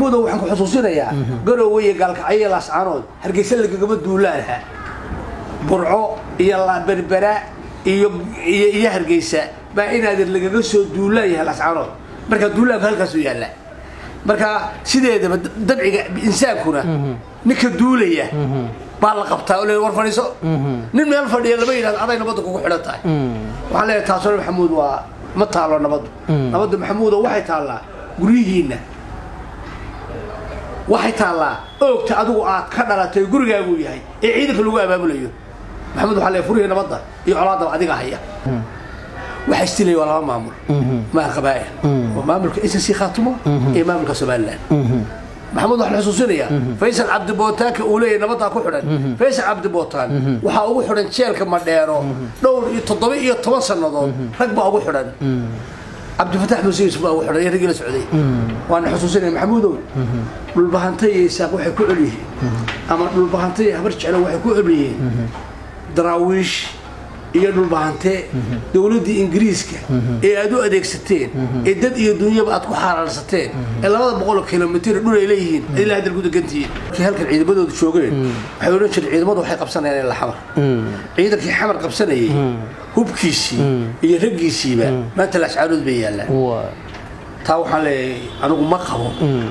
maxamuudow waxaan ku xusuusinayaa garowe iyo gaalkacyo laascaanood hargeysa lagagama duulaanha burco iyo berbera iyo iyo iyo hargeysa baa inaadan lagaga soo duulaan yahay laascaanood marka duulaanku halkaasuu yaalla marka sideedaba dabciga insaankuna ninka duulaya baa la qabtaa oo le war fadhiiso nin meel fadhiya lama yidhahdo aday nabadda kugu xidhan tahay waxaan leeyahay taasoo maxamuud waa ma taalo nabaddu nabaddu maxamuudo waxay taallaa guryihiinna waxay taallaa oogta adigu aad ka dhalatay gurigaaguu yahay ee ciidanka lagu abaabulayo maxamuud waxaa leeyahay furihii nabadda iyo colaadaba adiga haya waxa istilaya waa laba maamul maal qabaa'il waa maamulka SSC khaatumo iyo maamulka somaliland maxamuud waxaan xusuusinayaa faysal cabdibootaanka uu leeyahay nabaddaa ku xidhan faysal cabdibootaan waxaa ugu xidhan jeelka madheero dhowr iyo toddoba iyo toban sannadood rag baa ugu xidhan cabdifatax muuse yuusuf baa ugu xidhan iyo raggii la socday waana xusuusinaya maxamuudow dhulbahanta iyo isaaq waxay ku cel yihiin ama dhulbahanta iyo habar jeclo waxay ku cel yihiin daraawiish iyo dhulbahante dowladdii ingiriiska ee aad u adeegsateen ee dad iyo dunyaba aad ku xaaraarsateen ee labada boqoloo kilomitr dhul ay leeyihiin ilaa hadal gudagantihiin markii halkan ciidamadooda joogeen waxay odhan jireen ciidamadu waxay qabsanayaan ilaa xamar ciidankii xamar qabsanayay hubkiisii iyo raggiisiiba maanta laascaarood bay yaallaan taa waxaan leeyahay anigu ma qabo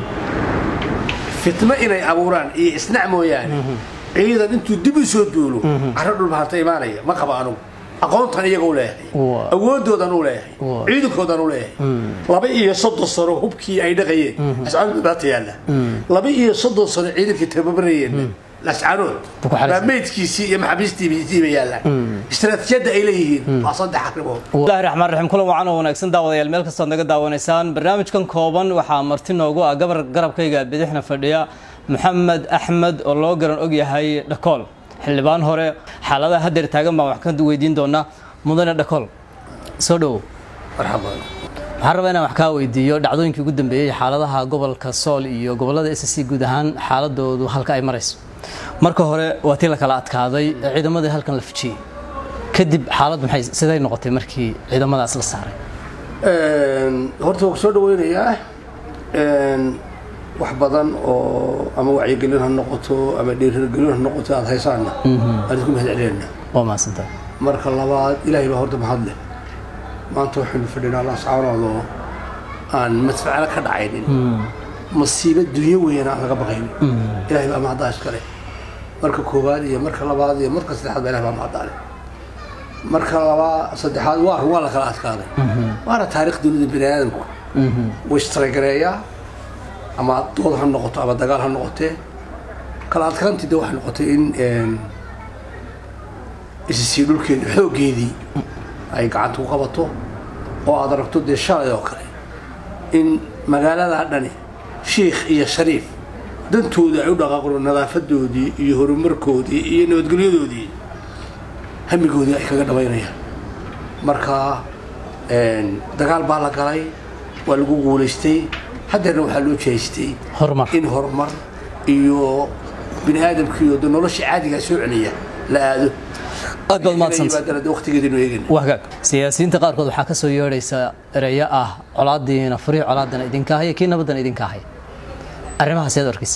fitno inay abuuraan iyo isnac mooyaane ciidan intuu dib u soo duulo carro dhulbahanta imaanaya ma qaba anugu aqoontan iyaga u leeyahay awoodoodan u leeyahay ciidankoodan u leeyahay laba iyo soddon sano hubkii ay dhaqayeen ascaanood baata yaalla laba iyo soddon sano ciidankii tababarayeen lascaanood baa meydkiisii iyo maxaabiistiisiiba yaallaan istaraatiijiyadda ay leeyihiin waa saddex arrimood bismillahi raxmaan raxiim kulan wacan oo wanaagsan daawadayaal meel kastood naga daawanaysaan barnaamijkan kooban waxaa marti noogu ah gabar garabkayga bidixna fadhiya maxamed axmed oo loo garan og yahay dhakool xildhibaan hore xaaladaha hadeer taagan baan wax ka weydiin doonaa mudane dhakool soo dhowow marxaban waxaan rabaa inaan wax kaa weydiiyo dhacdooyinkii ugu dambeeyey xaaladaha gobolka sool iyo gobolada s c guud ahaan xaaladoodu halka ay marayso marka hore waa tii la kala adkaaday ciidamadii halkan la fujiyey kadib xaalad maxay siday noqotay markii ciidamadaas la saaray horta waan ku soo dhaweynayaa wax badan oo ama wacyigelin ha noqoto ama dhiirgelin ha noqoto aada haysaana aan isku mahad celinayna waa mahadsantahay marka labaad ilaahay baa horta mahad leh maanta waxaynu fadhinaa laascaanood oo aan madfacalo ka dhacaynin masiibo dunyo weyn aan laga baqaynin ilahay baa mahaddaa iskale marka koowaad iyo marka labaad iyo marka saddexaad baa ilahay baa mahaddaa leh marka labaa saddexaad waa waa la kala adkaaday waana taariikh dunida bini aadamku way istaragareeyaa ama dood ha noqoto ama dagaal ha noqotee kala adkaantii de waxay noqotay in isisii dhulkeedi xooggeedii ay gacanta ku qabato oo aad aragto dee shalay oo kale in magaaladaa dhani shiikh iyo shariif dantooda ay u dhaqaaqno nadaafadoodii iyo horumarkoodii iyo nabadgelyadoodii hamigoodii ay kaga dhabaynayaan marka dagaal baa la galay waa lagu guulaystay haddeerna waxaa loo jeestay horumar in horumar iyo bini aadamkiiyo de nolosha caadigaa soo celiya la aado aad baad mahadsantahay yimaadana waqtigeedinu eegana waa hagaag siyaasiyiinta qaarkood waxaa ka soo yeedhaysa ereyo ah colaadiina furihii colaadana idinka haya kii nabadana idinka haya arrimahaas yaad arkaysa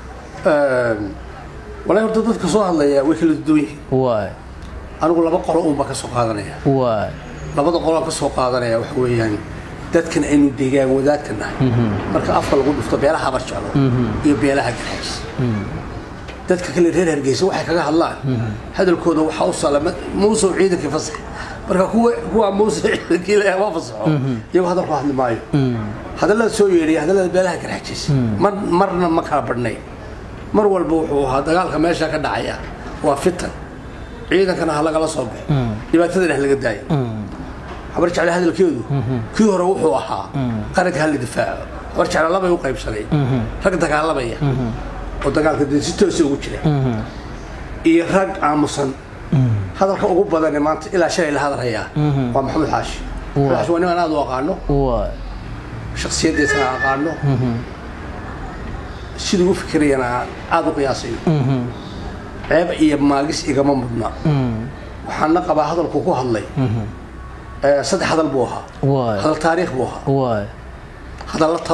walahi horta dadka soo hadlaya way kala duwan yihiin waay anigu laba qolo uun baa ka soo qaadanaya waay labada qoloaan ka soo qaadanaya waxa weeyaan dadkan aynu deegaan wadaagka nahay marka afka lagu dhufto beelaha habar jeclo iyo beelaha garxays dadka kale reer hargeysa waxay kaga hadlaan hadalkooda waxaa u salama muusow ciidankii fasax marka kuwa kuwa muuse ciidankii leeyahay waa fasaxo iyagoo hadal ku hadli maayo hadallada soo yeedhaya hadallada beelaha garxajiis mar marna ma kala badhnay mar walba wuxuu ahaa dagaalka meesha ka dhacaya waa fitan ciidankana ha lagala soo baxo dhibaatadana ha laga daayo habar jecle hadalkeedu kii hore wuxuu ahaa qaranka hala difaaco habar jecle labay u qaybsanay rag dagaalamaya oo dagaalka dee si toosa ugu jira iyo rag aamusan hadalka ugu badane maanta ilaa shalay la hadalhayaa waa maxamed xaashi maxamed xaashi waa nin aan aad u aqaano waay shaksiyaddiisana aqaano siduu u fikirayana aada u qiyaasayo ceeb iyo maagis igama mudna waxaana qabaa hadalku ku hadlay saddex hadal buu ahaa waay hadal taariikh buu ahaa waay hadalla taluu ahaa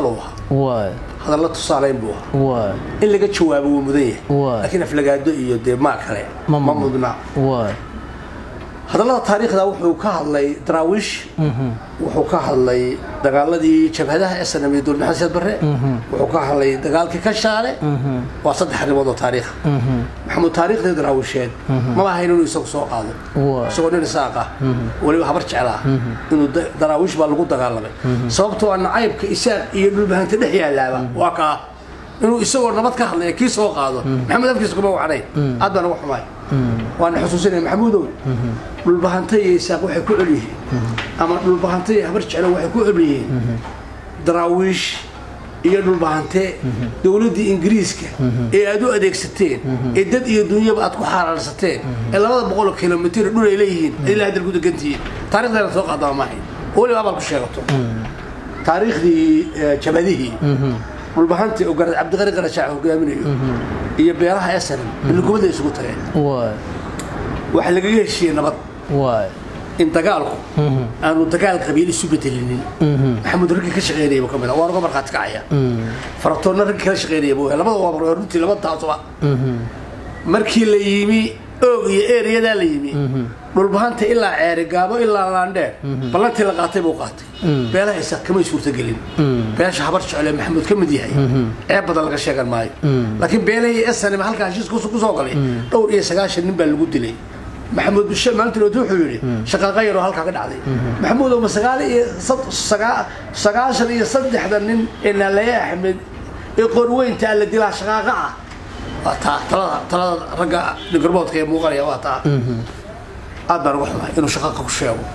waay hadalla tusaalayn buu ahaa waay in laga jawaabo wuu mudan yahay Waay. laakiin aflagaado iyo dee maa kale Ma ma mudna. mudna waay hadallada taariikhda wuxuu ka hadlay daraawiish wuxuu ka hadlay dagaaladii jabhadaha ee sanamiya dowlad maxamed siyaad barre wuxuu ka hadlay dagaalkii kashaale waa saddex arrimood oo taariikha maxamud taariikhdii daraawiisheed maba ahayn inuu isagu soo qaado Waay. isagoo nin isaaq ah weliba habar jeclaa inuu da- daraawiish baa lagu dagaalamay sababtoo ah nacaybka isaaq iyo dhulbahanta dhex yaalaaba waa kaa inuu isagoo nabad ka hadlaya kii soo qaado maxamed afkiisa kuma wacnayn aad baan uga xumaay waana xusuusinaya maxamuudow dhulbahanta iyo isaaq waxay ku cel yihiin ama dhulbahanta iyo habar jeclo waxay ku cel yihiin daraawiish iyo dhulbahante dowladdii ingiriiska ee aad u adeegsateen ee dad iyo dunyaba aad ku xaaraarsateen ee labada boqol oo kilomitir dhul ay leeyihiin ad ilaa hadal ku degantihiin taarikhdeena soo qaadama maahayn oo weliba abaal ku sheegato taariikhdii eh, jabhadihii dhulbahantii oo garad cabdiqari qarashaac hogaaminayo iyo beeraha esanan bilgubada isugu tageen waay waxaa lagaga heshiiyey nabad waay in dagaalku aanu dagaal qabiil isu bedelinin maxamuud raggii ka shaqeynayaba ka mid ah waan uga markhaati kacaya faratoonna raggii kala shaqeynayaba wey labada waa runtii laba taasuba markii la yimi oog iyo ereyadaa la yimi dhulbahanta ilaa ceeri gaabo ilaa laandheer ballantii la qaatay buu qaatay beelaha isaaq kamay suurtagelin beesha habar jecel ee maxamuud ka mid yahay ceeb badan laga sheegan maayo laakiin beelahii esanim halkaa heshiis ku soo galay dhowr iyo sagaashan nin baa lagu dilay maxamuud bishe maalintiinood wuxuu yidhi shaqaaqa yaroo halkaa ka dhacday maxamuud oma sagaal iyo sad- sagaa- sagaashan iyo saddexda nin ee naalaye axmed ee qorweynta la dilaa shaqaaqa ah waa taa talada talada ragga nigarboodka ee muuqanaya waa taa aad baan uga xumahay inuu shaqaaqa ku sheego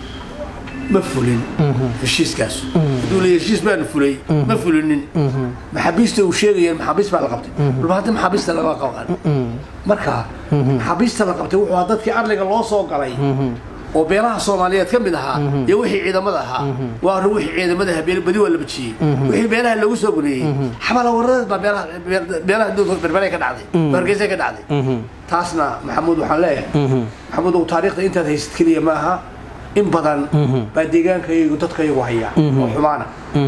ma fulin heshiiskaas hadduu leeyahay heshiis baanu fulay ma fulinin maxaabiista uu sheegayeen maxaabiist baa la qabtay dhulbahanta maxaabiista laga qaban marka maxaabiista la qabtay wuxuu ahaa dadkii arliga loo soo galay oo beelaha soomaaliyeed ka mid ahaa iyo wixii ciidamada ahaa waa arrin wixii ciidamada ahaa beel- badi waa la bajiyey wixii beelaha lagu soo guneeyey xabala waradeed baa beelaha beelaha dowlka berberay ka dhacday hargeysa ka dhacday taasna maxamuud waxaan leeyahay maxamuud ow taariikhda intaad haysad keliya ma aha in badan baa deegaankayagu dadkayagu haya oo xumaana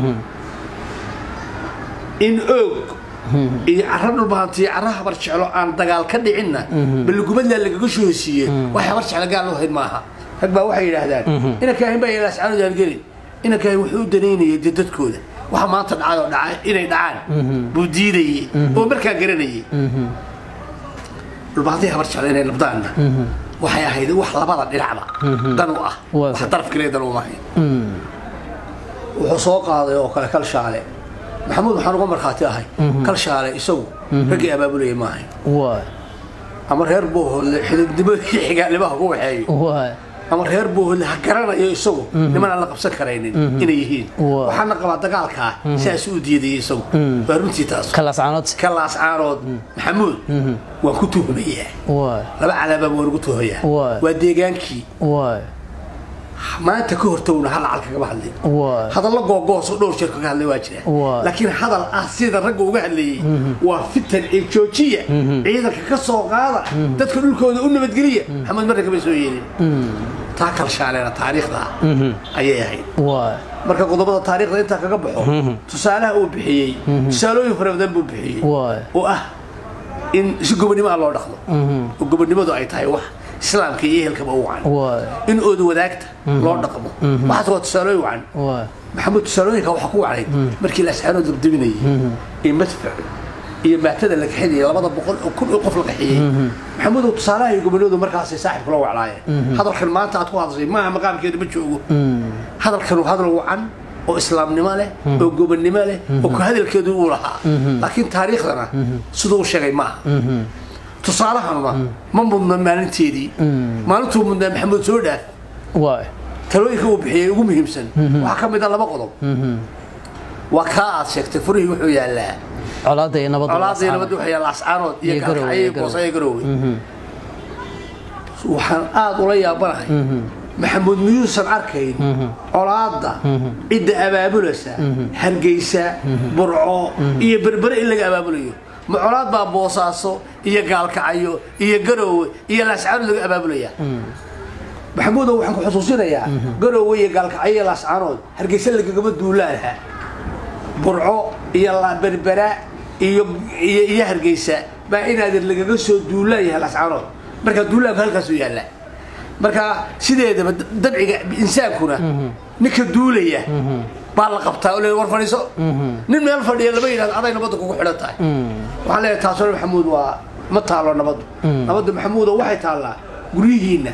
in oog iyo cara dhulbahantiyo cara habar jeclo aan dagaal ka dhicinna balgubadlaa lagaga soo hesiiye wax habar jeclo gaal loo hayd maaha rag baa waxay yidhaahdaan inankaahin baa ilaascaanudaan gelin inankaahin wuxuu u danaynayay dee dadkooda waxa maanta dhacay oo dhacay inay dhacaan buu diidayey oo markaa garanayay dhulbahantiyo habar jeclo inay nabdaanna waxay ahayd wax labada dhinacba dan u ah Waa wax sax. daraf kaliya dan uma ahayn wuxuu soo qaaday oo kale kalshaale maxamuud waxaan uga markhaati ahay kalshaale isagu raggii abaabulaya ma ahayn waay ama reer boohoodle xididnimo iyo xigaalnimaha ku waxeeyo waay ama reer boohoodle ha garanayo isagu niman aan la qabsan karaynin inay yihiin Waa. waxaana qabaa dagaalkaa sidaas u diidayay isagu waa runtii taas kalascaanood ka laascaanood maxamuud waan ku tuhmayaa waay laba calaabaa waan ugu tuhayaa Waa. waa deegaankii waay maanta ka hortowna hal cal kagama hadlin waay hadallo googoos oo dhowr jeer kaga hadlay waa jira Waa. laakiin hadal ah sida ragga uga hadlayey waa fitan ee joojiya ciidanka ka soo qaada dadka dhulkooda u nabadgeliya maxamed marna kama soo yeelin taa kalshaaleena taariikhda ah ayay ahayd waay marka qodobada taariikhda intaa kaga baxo tusaalaha uu bixiyey tusaalooyin fara badan buu bixiyey waay oo ah in si gobonnimo ah loo dhaqdo oo gobonnimadu ay tahay wax islaamka iyo ehelkaba u wacan waay in ooda wadaagta loo dhaqmo waxaas waa tusaalooyin wacan waay maxamuud tusaalooyinka waxaa ku wacnay markii la asxaanoo dabdabinayay ee madfac iyo maatada la kaxinayay labada boqol oo kun oo qof la kaxiyey maxamuudow tusaalaha iyo gobonadu markaasay saaxib kula waclaayeen hadalkan maanta aad ku hadashay maaha maqaamkeeda ma joogo hadalkanu hadal wacan oo islaamnimo leh oo gobonnimo leh oo ku hadalkeedu uu lahaa laakiin taariikhdana siduu u sheegay maaha tusaalahanuna ma mudna maalinteedii maalintuu mudnaa maxamuud soo dhaaf waay talooyinka uu bixiyey ugu muhiimsan waxaa ka mid a laba qodob waa kaa aad sheegtay furihii wuxuu yaallaa colaadda iyo nabadda colaadii nabadda waxaa yaalla ascaanood iyo Iyo Garowe, gaalkacyo iyo iyo Garowe. boosaya garoowe waxaan aad ula yaabanahay maxamuud miyuusan arkayn colaadda cidda abaabulaysa hargeysa burco iyo berbere in laga abaabulayo ma colaad baa boosaaso iyo gaalkacyo iyo garoowe iyo laascaanood laga abaabulaya maxamuudow waxaan ku xusuusinayaa garoowe iyo gaalkacyo iyo laascaanood hargeysa lagagama duulaanha burco iyo berbera iyo iyo iyo hargeysa baa inaadir lagaga soo duulaan yahay lascaanood marka duulaanku halkaasuu yaallaa marka sideedaba dabciga insaankuna ninka duulaya baa la qabtaa oo le war fadhiiso nin meel fadhiya lama yidhahdo aday nabadda kugu xidhan tahay waxaan leeyahay taasoo maxamuud waa ma taalo nabaddu nabaddu maxamuudo waxay taallaa guryihiinna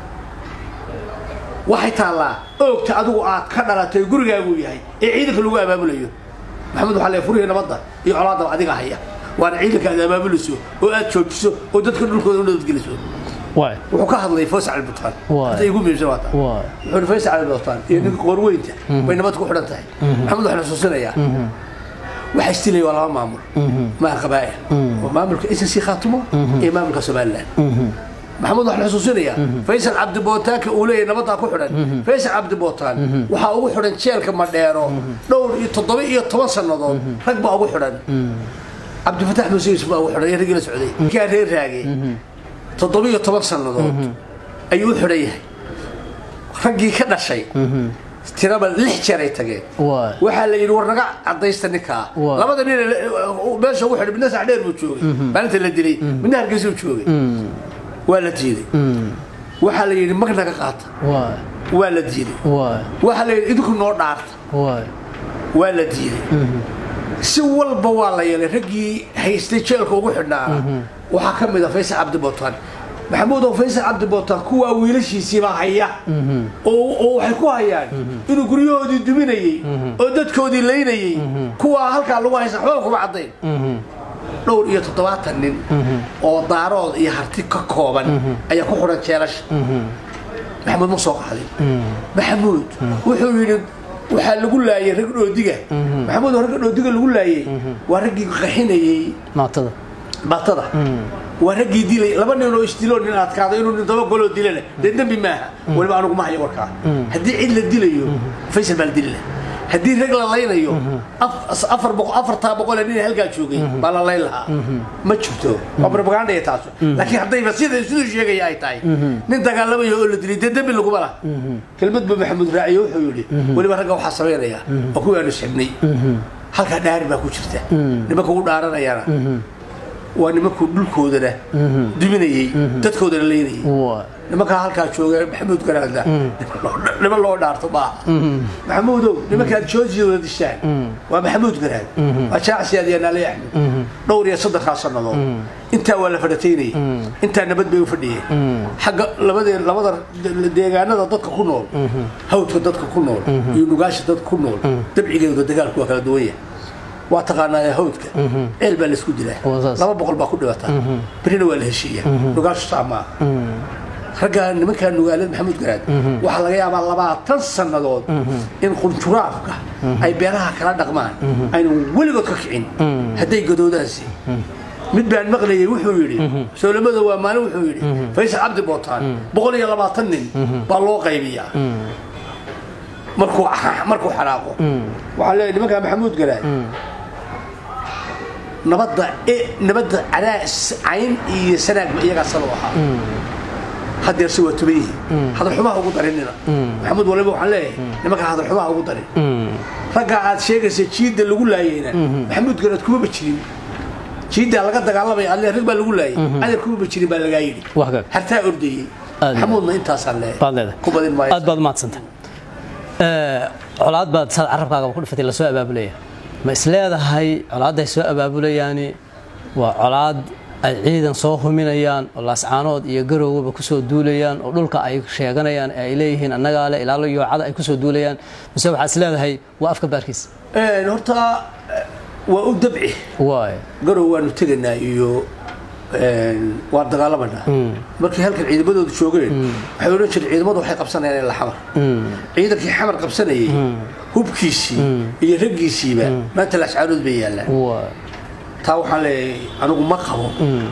waxay taallaa oogta adigu aad ka dhalatay gurigaaguu yahay ee ciidanka lagu abaabulayo maxamuud waxaa leeyahay furihii nabadda iyo colaadaba adiga haya waana ciidanka aad abaabulayso oo aad joojiso oo dadka dhulkooda u nabadgeliso waay wuxuu ka hadlay faysal albutaan Waay. hadda igu muhiimsan waa taa waay wuxuu faysal albutaan iyo ninka qoorweynta bay nabad ku xidhan tahay maxamed waxaan xusuusinayaa waxa istilaya waa laba maamul maa qabaa'il waa maamulka snc khaatumo iyo maamulka somaliland maxamed waxaan xusuusinayaa faysal cabdi bootaanka uu leeyahay nabaddaa ku xidhan faysal cabdi bootaan waxaa ugu xidhan jeelka madheero dhowr iyo toddoba iyo toban sannadood rag baa ugu xidhan cabdifataax muuse yuusuf baa ugu xidhan iyo raggii la socday kaa reer raage toddoba iyo toban sannadood ayuu u xidhan yahay raggii ka dhashay tiraba lix jeer ay tageen waay waxaa la yidhi war naga cadaysta ninkaa Waa. labada nin ee meesha ugu xidhay midna sax dheer buu joogay maalinta la dilay midna hargeysa uu joogay waa la diiday waxaa la yidhi mag naga qaata waay waa la diiday waay waxaa la yidhi idinku noo dhaarta waay waa la diiday si walba waa la yeelay raggii haystay jeelka ugu xidhnaana waxaa ka mid a faysal cabdi bootaan maxamuud oo faysal cabdi bootaan kuwaa wiilashiisiibaa haya oo oo waxay ku hayaan inuu guryahoodii duminayey oo dadkoodii laynayey kuwaa halkaa lagu haysa waxba kuma caddayn dhowr iyo toddobaatan nin oo daarood iyo harti ka kooban ayaa ku xidhan jeelasha maxamuud ma soo qaadin maxamuud wuxuu yidhi waxaa lagu laayay rag dhoodiga maxamuud oo ragga dhoodiga lagu laayay waa raggii qaxinayey maatada batada waa raggii dilay laba nin oo isdiloo nin adkaado inuu nin daba goloo dilana dee dembi maaha weliba anugu ma hayo warkaa haddii cid la dilayo faysal baa la dili lahaa haddii rag la laynayo af- afar boqo afartaa boqol ee nin halkaa joogay baa la layn lahaa ma jirto waa propaganda iyo taasu laakiin haddayba sida siduu sheegaya ay tahay nin dagaalamayo oo la dilay dee dembi laguma laha kelmad ba maxamuud raaciyo wuxuu yidhi weliba ragga waxaa samaynaya oo kuwii aanu xibnay halkaa dhaari baa ku jirta nimanka u dhaaranayana waa nimankuu dhulkoodana duminayey dadkoodana leynayey waay nimankaa halkaa jooga maxamuud garaadna niman loo dhaarto maaha maxamuudow nimankaad joojiyooda dishaan waa maxamuud garaad waa jaacsiyaad iyo naali axmed dhowr iyo soddonkaa sannadood intaa waa la fadhataynayay intaa nabad bay u fadhiyeen xagga labadee labada deegaanada dadka ku nool hawdka dadka ku nool iyo nugaasha dadka ku nool dabcigeeda dagaalku waa kala duwan yahay waa taqaanaa hawdka ceel baa laisku dilaa Waa saas. laba boqol baa ku dhibataa berina waa la heshiiya nugaashu saa maaha raggaa nimankaa nugaalada maxamuud garaad waxaa laga yaabaa labaatan sannadood in qunjuraafka ay beeraha kala dhaqmaan aynu weligood ka kicin hadday gadoodaansi mid baan maqlayay wuxuu yidhi soolamada waa maalin wuxuu yidhi faysal cabdi bootaan boqol iyo labaatan nin baa loo qaybiyaa markuu markuu xanaaqo waxaa leeyahay nimankaa maxamuud garaad nabadda e nabadda cadaa cayn iyo sanaagba iyagaa salo ahaa haddeer se waa tuban yihiin hadalxumaha ugu darinina maxamuud waliba waxaan leeyahay nimankaa hadalxumaha ugu darin raggaa aad sheegaysa jiidda lagu laayeyna maxamuud garaad kumaba jirin jiiddaa laga dagaalamaya adle rag baa lagu laayay adeer kumaba jirin baa lagaa yidhi wax gaag hartaa ordayey Aad. maxamuudna intaasaan leeyahay baad leedahay ku badin maayo aad baad umahadsantay colaad baad saad carabkaagaba ku dhifatay lasoo abaabulaya ma is leedahay colaadday soo abaabulayaani waa colaad ay ciidan soo huminayaan oo laascaanood iyo garowgaba kusoo duulayaan oo dhulka ay sheeganayaan ee ay leeyihiin annagaa le ilaalo yoocada ay kusoo duulayaan mise waxaad is leedahay waa afka baarkiis Een, horta eh, waa u dabci waay garow waanu tegaynaa iyo een, waan dagaalamanaa markii halkan ciidamadoodu joogeen waxay odhan jireen ciidamadu waxay qabsanayaan ilaa xamar ciidankii xamar qabsanayay hubkiisii iyo raggiisiiba maanta lascaarood bay yaallaan waay taa waxaan leeyahay anigu ma qabo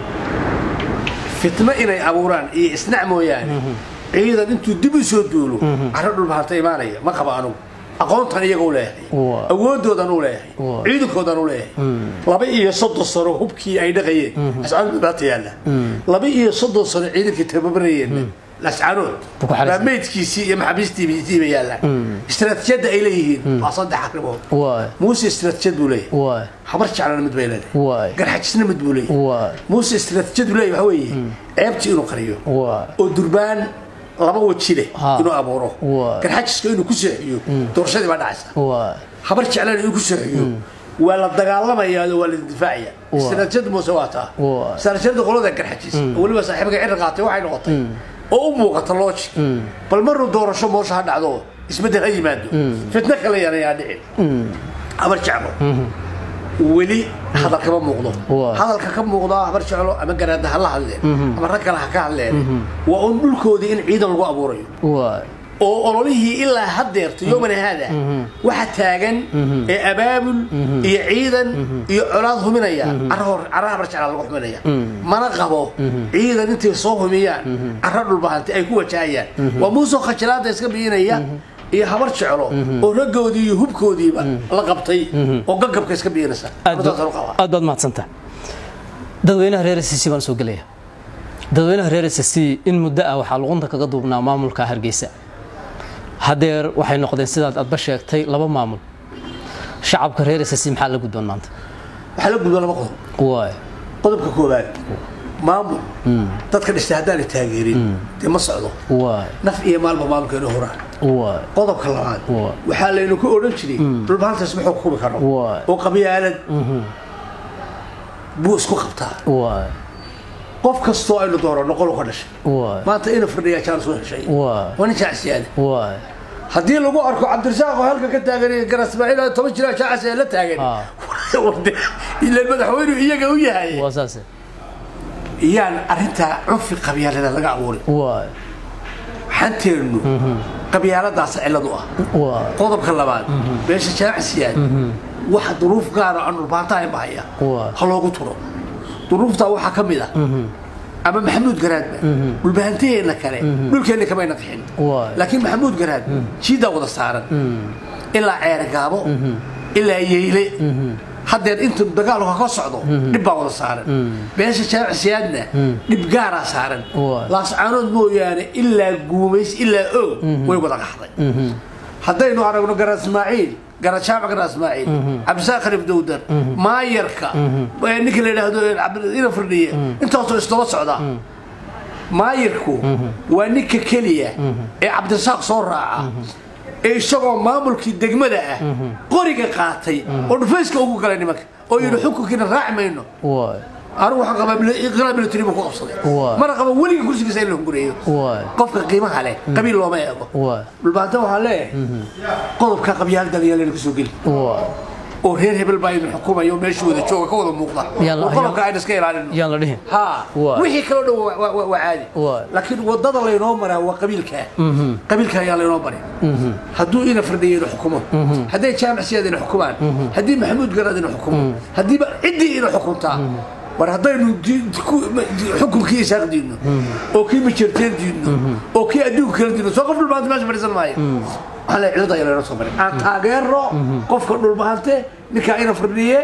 fitno inay abuuraan iyo isnac mooyaane ciidan intuu dib u soo duulo carro dhulbahanta imaanaya ma qabo anigu aqoontan iyaga u leeyahay Waa. awoodoodan u leeyahay Waa. ciidankoodan u leeyahay laba iyo soddon sano hubkii ay dhaqayeen ascaarud baata yaalla laba iyo soddon sano ciidankii tababarayeenna lascaanood Buu ku xariisan. baa meydkiisii iyo maxaabiistiisiiba yaallaan istiraatiijiyadda ay leeyihiin waa saddex arrimood waay muuse istiraatiijiyad buu leeyahay waay habar jeclana mid bay leedahay waay garxajisna mid buu leeyahay waay muuse istiraatiijiyadu leeyahay waxa weeye ceebtii inuu qariyo waay oo durbaan laba waji leh Ha. inuu abuuro Waa. garxajiska inuu ku seexiyo doorashadii baa dhacaysa waay habar jeclana inuu ku seexiyo waa la dagaalamayaa oo waa la difaacaya Waa. istiraatiijiyada muuse waa taa Waa. istiraatiijiyada qolada garxajis oo weliba saaxiibka cirri qaatay waxay noqotay oo u muuqata logic bal maruu doorasho moosha ha dhacdo isbeddel ha yimaado fitno kale yanayaa dhicin habar jeclo weli hadal kama muuqdo Waa. hadalka ka muuqda habar jeclo ama garaada ha la hadleen ama rag kale ha ka hadleen waa un dhulkoodii in ciidan lagu abuurayo waay oo ololihii ilaa haddeerto yomana haada waxa taagan ee abaabul iyo ciidan iyo colaad huminaya cara habar jeclaa lagu huminaya mana qabo ciidan intay soo humiyaan cara dhulbahantay ay ku wajahayaan waa muusoo khajilaada iska biyinaya iyo habar jeclo oo raggoodii iyo hubkoodiiba la qabtay oo gagabka iska biyinaysa aad Wadadaasaan u qabaa. aad baad mahadsantaha dadweynaha reer SSC baan soo gelaya dadweynaha reer SSC in muddo ah waxaa luqunta kaga duubnaa maamulka hargeysa haddeer waxay noqdeen sidaad adba sheegtay laba maamul shacabka reer SSC maxaa la gudboon maanta waxaa la gudba laba qodob waay qodobka koowaad maamul dadka dhistay haddaanay taageerin dee ma socdo waay naf iyo maalba maamulkeenu huraan waay qodobka labaad Waa. waxaa laynu ku odhan jiray dhulbahantaas muxuu kubi karo Waa. oo qabyaalad buu isku qabtaa waay qof kastoo aynu dooranno qolu ka dhashay waay maanta inuu fadhiyaa jaan soo heshay Waa. waa nin jaacsiyaada waay haddii lagu arko cabdirasaaq oo halka ka taagan iyo garasmaaciil oo toban jira jaacas ee la taagan Ah. ilaan madaxweynuhu iyaga u yahay waa saase iyaan arrintaa cunfi qabyaalada laga abuurin waay xanteennu qabyaaladaas cillad u ah waay qodobka labaad meesha jaamacsiyaad wax duruuf gaara aan dhulbaantahay bahaya Waa. ha loogu turo duruuftaa waxaa ka mid ah ama maxamuud garaadba dhulbahantaheena kale dhulkeenna kamayna qixin Waa. laakiin maxamuud garaad jiidaa wada saaran ilaa ceergaabo ilaa yeyle haddeer inta dagaalku ka socdo dhib baa wada saaran meesha jaamacsiyaadna dhib gaaraa saaran Waa. laascaanood mooyaane ilaa guumays ilaa oog way wada qaxday haddaynu aragno gara ismaaciil gara jaamac gara ismaaciil cabdisaaq kharif dowdar maayarka ee ninka la yidhaahdo ina firdhiye intaasoo isdaba socda maayarku waa ninka keliya ee cabdisaaq soo raaca ee isagoo maamulkii degmada ah qoriga qaatay oo dhufayska ugu galay nimanka oo yidhi xukunkiina raaci mayno waay anigu waxaan qabaa mil- inqilaab military buu ku qabsaday Waa. mana qaba weliga kursigiisa in la hungureeyo waay qofka qiimaha leh qabiil looma eego waay dhulbaanta waxaa leeyahay qodobka qabyaalada ayaa layna kusoo geli waay oo reer hebel baa idin xukumaya oo meesha wada jooga ka wada muuqda Yaan la- oo qodobka ayna iska ilaalino yaan la dhihin ha Waa. wixii kaloo dhan waa- waa waa caadi Waa. laakiin wadada laynoo maraa waa qabiilka qabiilka ayaa laynoo maray hadduu ina fardhiya ina xukumo hadday jaamac siyaad ina xukumaan haddii maxamuud garaad ina xukumo haddiiba ciddii ina xukuntaa war haddaynu di- ku- di- xukunkii isaaq diidno oo kii majeerteen diidno oo kii adduunka kala diidno soo qof dhulbahante meesha fadhiisan maayo waxaa la cilada ayaa laynoo soo maray aan taageero qofka dhulbahante ninkaa ina fardhiye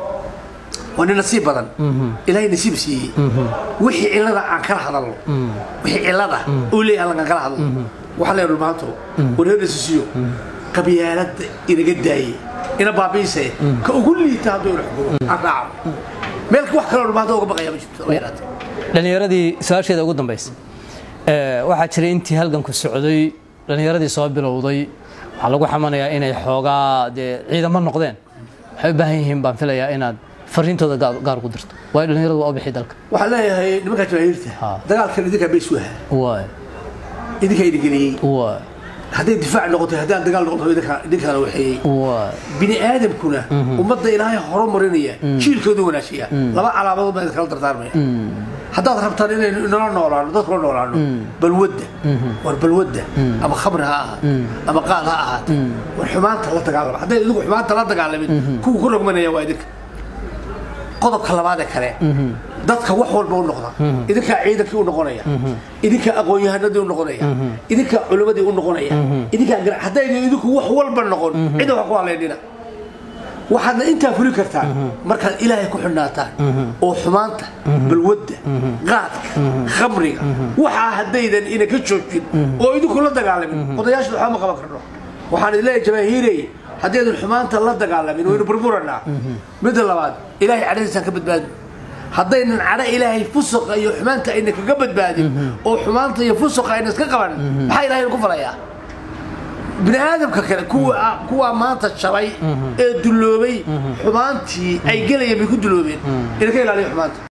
waa nin nasiib badan ilaahay nasiib siiyey wixii cilada aan kala hadalno wixii cilada uu leeyahay aan kala hadalno waxaa leeyahay dhulmaanto wareerisiyo qabyaalada inaga daayey ina baabiise ka ugu liita hadduu ina xukumo aan raaco meel wax kaloo dhulmaanta uga baqaya ma jirto haba yaraatee dhalinyaradii su-aasheeda ugu dambaysa ee, waxaa jiray intii halganku socday dhalinyaradii soo bilowday waxaa lagu xamanayaa inay xoogaa dee ciidamo noqdeen waxay u baahan yihiin baan filayaa inaad fariintooda gaar- gaar ugu dirto waayo dhalinyaradu waa u bixi dalka waxaan leeyahay nimankaa jawaahiirta Ha. dagaalkan idinkaa bays waha waay idinkaa idingeliyey waay hadday difaac noqoto haddaan dagaal noqoto idinkaa- idinkaana waxeeyey waay bini aadamkuna ummadda ilaahay horumarinaya jiilkoodu wanaajiya laba calaamadood baa idinkala dardaarmaya haddaad rabtaan inaynu inala noolaano dadkula noolaano balwadda war balwadda ama khamri ha ahaat ama qaad ha ahaat war xumaanta la dagaalama hadday idinku xumaanta la dagaalamin kuwa ku rogmanaya waa idinka qodobka labaad ee kale dadka wax walba u noqda idinkaa ciidankii u noqonaya idinkaa aqoon-yahanadii u noqonaya idinkaa culimmadii u noqonaya idinkaa gar- haddaynu idinku wax walba noqon cidda wax ku haleynina waxaadna intaa fuli kartaan markaad ilaahay ku xidhnaataan oo xumaanta balwadda qaadka khamriga waxaa haddaydan ina ka joojin oo idinku la dagaalamin odayaasha waxba ma qaban karno waxaan idin leeyahay jamaahiirey haddaydan xumaanta la dagaalamin waynu burburanaa midda labaad ilaahay cadhadiisaan ka badbaadin haddaynan cadho ilaahay fusuqa iyo xumaanta ayna kaga badbaadin oo xumaanta iyo fusuqa ayna iska qaban maxaa ilahay ku falayaa bini aadamka kale kuwa kuwaa maanta jabay ee dulloobay xumaantii ay gelayeen bay ku dulloobeen ina ka ilaaliya xumaanta